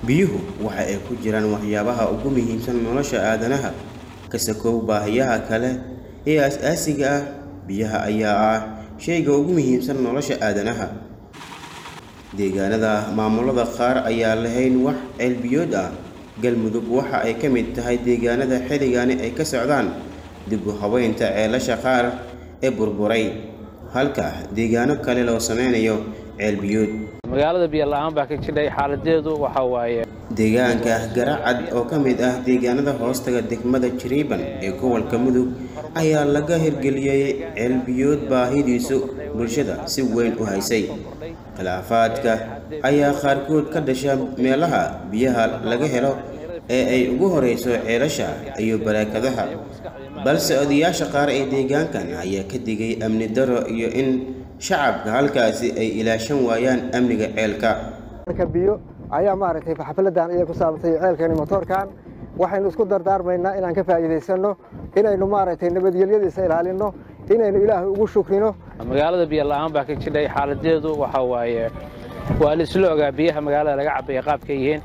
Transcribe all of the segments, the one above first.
biyuhu waxa ay ku jiraan waxyaabaha ugu muhiimsan nolosha aadanaha kasakow baahiyaha kale ee aas-aasiga ah biyaha ayaa ah shayga ugu muhiimsan nolosha aadanaha deegaanada maamulada qaar ayaa lahayn wax ceelbiyood ah galmudug waxa ay ka mid tahay deegaanada xilligani ay ka socdaan dib u habeynta ceelasha qaar ee burburay halka deegaano kale loo sameynayo ceelbiyood magaalada biyo la-aan baa ka jidhay xaaladeedu waxa waaye deegaanka garacad oo ka mid ah deegaanada hoostaga degmada jiriiban ee gobolka mudug ayaa laga hirgeliyey ceelbiyood baahidiisu bulshada si weyn u haysay khilaafaadka ayaa qaarkood ka dhasha meelaha biyaha laga helo ee ay ugu horeyso ceelasha iyo baraakadaha balse odayaasha qaar ee deegaankan ayaa ka digay amni daro iyo in shacabka halkaasi ay ilaashan waayaan amniga ceelka biyo ayaa maaragtay xafladan ayay ku saabsay ceelkan motoorkan waxaynu isku dardaarmaynaa inaan ka faa'iidaysanno inaynu maaragtay nabadgelyadiisa ilaalinno inaynu ilaahay ugu shukrino magaalada biyo la-aan baa ka jidhay xaaladeedu waxa waaye waa la isla ogaa biyaha magaalada laga cabaya qaabka yihiin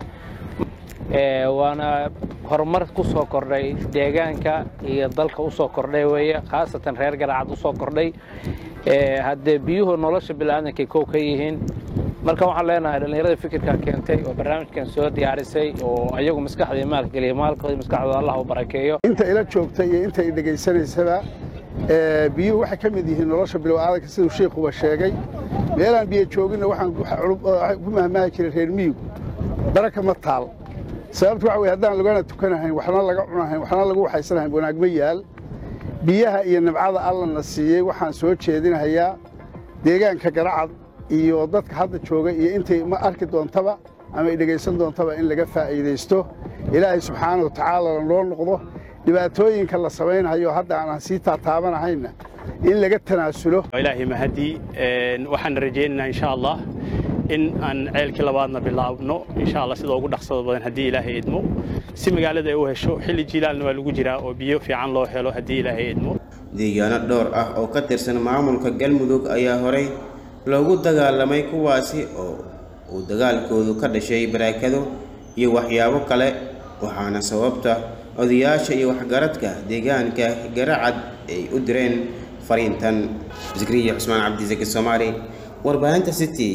waana horumar ku soo kordhay deegaanka iyo dalka u soo kordhay weeye khaasatan reer garacad u soo kordhay haddee biyuhu nolosha bilaadanka kow ka yihiin marka waxaan leenahay dhallinyarada fikirka keentay oo barnaamijkan soo diyaarisay oo ayagu maskaxda maalgeliya maalkooda maskaxdooda allah u barakeeyo inta ila joogta iyo inta i dhegaysanaysaba biyuhu waxay ka mid yihiin nolosha bilowaadanka siduu sheikuba sheegay meelaan biyo jooginna waxaan ku mahmaahi jiray reer miyigu baraka ma taal sababtu waxa weye haddaan lagana tukanahayn waxna laga cunahayn waxna lagu waxaysanahayn wanaag ma yaal biyaha iyo nabcada allana siiyey waxaan soo jeedinahayaa deegaanka garacad iyo dadka hadda jooga iyo intay ma arki doontaba ama ay dhegaysan doontaba in laga faa'iidaysto ilaahay subxaana wa tacaala lanoo noqdo dhibaatooyinka la samaynayo hadda aanan sii taataabanahayna in laga tanaasulo ilaahay mahadii waxaan rajaynaynaa insha allah in aan ceelkii labaadna bilaabno insha allah sida ugu dhaqsada badan haddii ilaahay idmo si magaalada ay u hesho xilli jiilaalna waa lagu jiraa oo biyo fiican loo helo haddii ilaahay idmo deegaano dhowr ah oo ka tirsan maamulka galmudug ayaa horay loogu dagaalamay kuwaasi oo uu dagaalkoodu ka dhashay baraakado iyo waxyaabo kale waxaana sababta odayaasha iyo waxgaradka deegaanka garacad ay u direen fariintan zikriya cusmaan cabdisaki soomaali warbaahinta city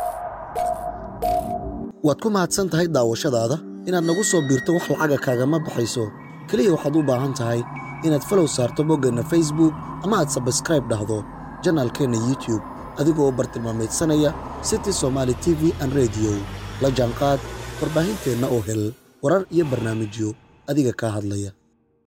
waad ku mahadsan tahay daawashadaada inaad nagu soo biirto wax lacaga kaagama baxayso keliya waxaad u baahan tahay inaad falow saarto boggeenna facebook ama aad sabskraib dhahdo janaalkeenna youtube adigoo u bartilmaamaydsanaya city somaali t v an rediyo la jaanqaad warbaahinteenna oo hel warar iyo barnaamijyo adiga kaa hadlaya